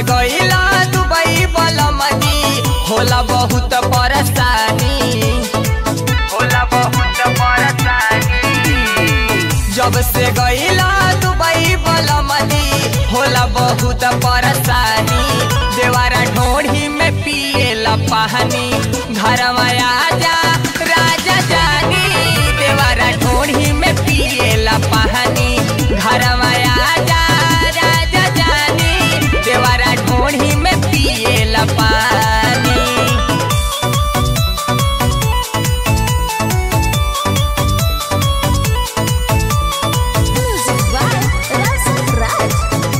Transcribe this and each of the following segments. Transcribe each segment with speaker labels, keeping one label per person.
Speaker 1: से गईला दुबई बलमनी होला बहुत परेशानी होला बहुत परेशानी जब से गईला दुबई बलमनी होला बहुत परेशानी देवारा ढोढ़ी में पिएला पानी घर आजा राजा जानी देवारा ढोढ़ी में पिएला पानी घर आजा राजा जानी देवारा ढोढ़ी में पिएला पानी
Speaker 2: Music by Rasa Raj.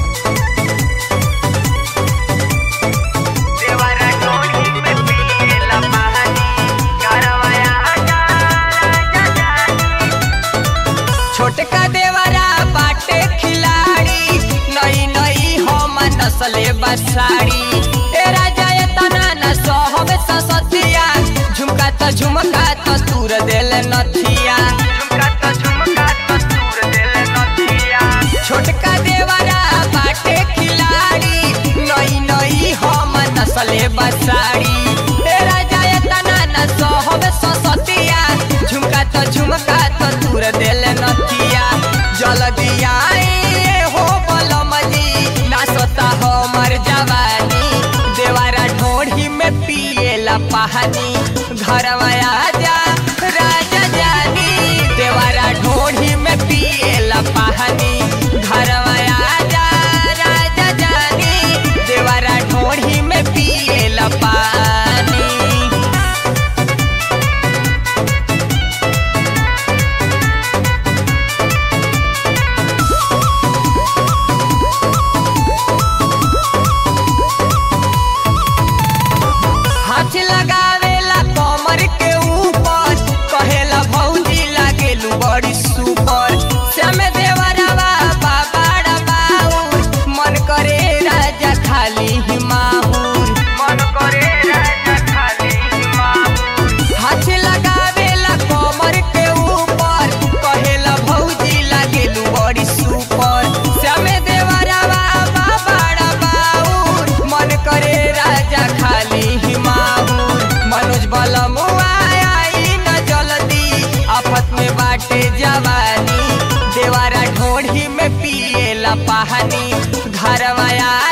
Speaker 1: देवारा ढोढ़ी में पिएला पानी घरवाया आजा राजा जानी छोटका देवरा बाटे खिलाड़ी नई नई हम नसले बसाड़ी ए राजा ये तना न सहब ससतिया झुमका त झुमका त तूर देल नथिया झुमका त झुमका त तूर देल नथिया छोटका देवरा बाटे खिलाड़ी नई नई हम नसले बसाड़ी ए राजा ये तना न सहब ससतिया झुमका त झुमका त तूर देल नथिया जल दिया हो बलमजी नासता हमर जवानी देवारा ढोढ़ी में पिएला पानी घरवा आजा राजा जानी देवारा ढोढ़ी में पिएला पानी घरवा आजा राजा जानी देवारा ढोढ़ी में पिएला पानी हाथ लगावेला कमर के ऊपर कहेला भौजी लागेलू बड़ी सुपर श्याम देवरवा बाबाड़ा बाउर मन करे राजा खाली ही माहूर मन करे राजा खाली ही माहूर हाथ लगावेला कमर के ऊपर कहेला भौजी लागेलू बड़ी सुपर श्याम देवरवा बाबाड़ा बाउर मन करे राजा खाली ही माहूर मनोज बलमुआ आई न जल्दी आफत में बाटे जवानी देवारा ढोढ़ी में पिएला पानी घरवा